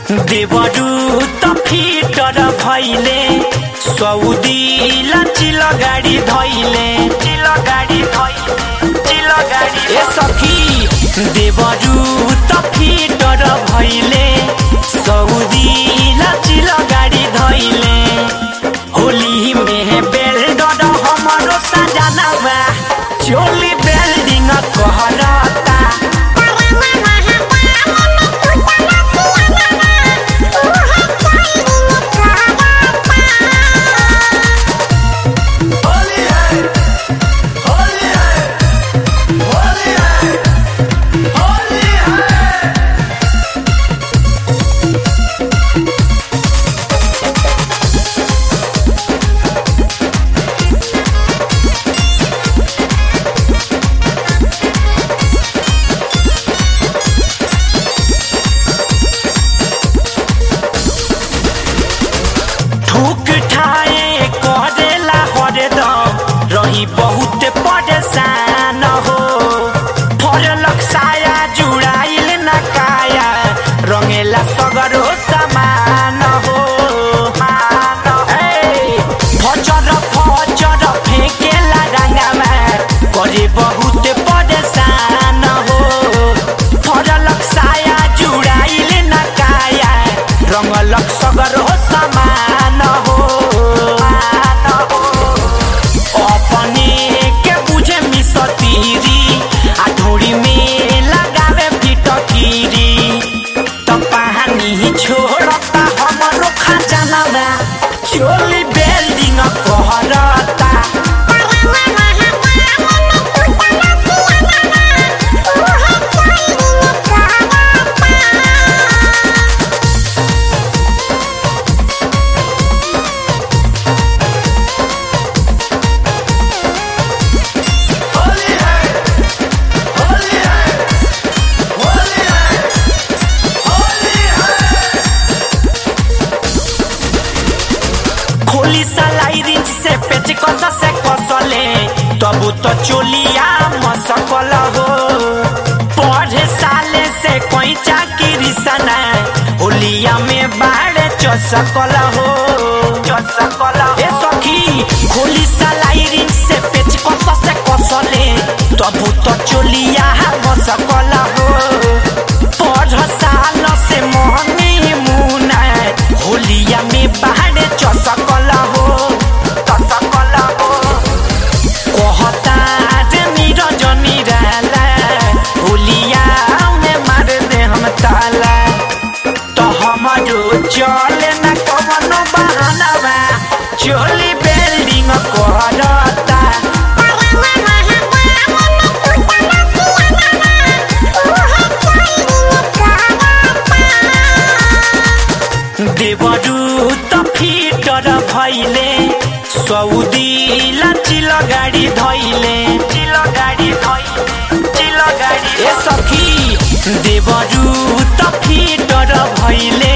देवरू त फिटर भैले सौदी लचिल गाडी धैले चिल गाडी धैले चिल गाडी ए सखी देवरू त फिटर भैले सौदी लचिल गाडी धैले होली में बेल्डर हमरो सजनवा चोली बेल्डिंग कहरता होली है होली है होली है होली है ठुक ठाए करेला हरदम रही बहुत परेशान हो फरलक साया जुड़ाइल न काया रंगेला सगरो समान हो ए, फचर फचर फेंकेला रंगमा करे बहुत परेशान हो फरलक साया जुड़ाइल न काया रंगलक सगरो समान हो अपने के बुझे मिसतीरी आ ढोरी में लगावे फिटकीरी त पानी छोड़ता हमरो खजानवा चोली बेल्डिंग कहरता होली है होली है होली है होली है खोली सलाई रिंच से पेच कस से कसले तब तो चोलिया मसकल हो पढ़े साले से कोई चाकरी सना होलिया में बाढ़ चसकल हो चसकल ए सखी खोली सलाई रिंच से पेच कस से कसले तब तो चोलिया मसकल हो पढ़ साल से मोहनी मुना होलिया में बाढ़ चसकल हो चसकल हो कहता जे निरंजन निराला होलिया में मार दे हम ताला तो हमारो चले न कवनो बहानवा चोली बिल्डिंग करता देवरू त फिटर भैले सौदी लचिल गाडी धैले चिल गाडी धैले चिल गाडी ए सखी देवरू त फिटर भैले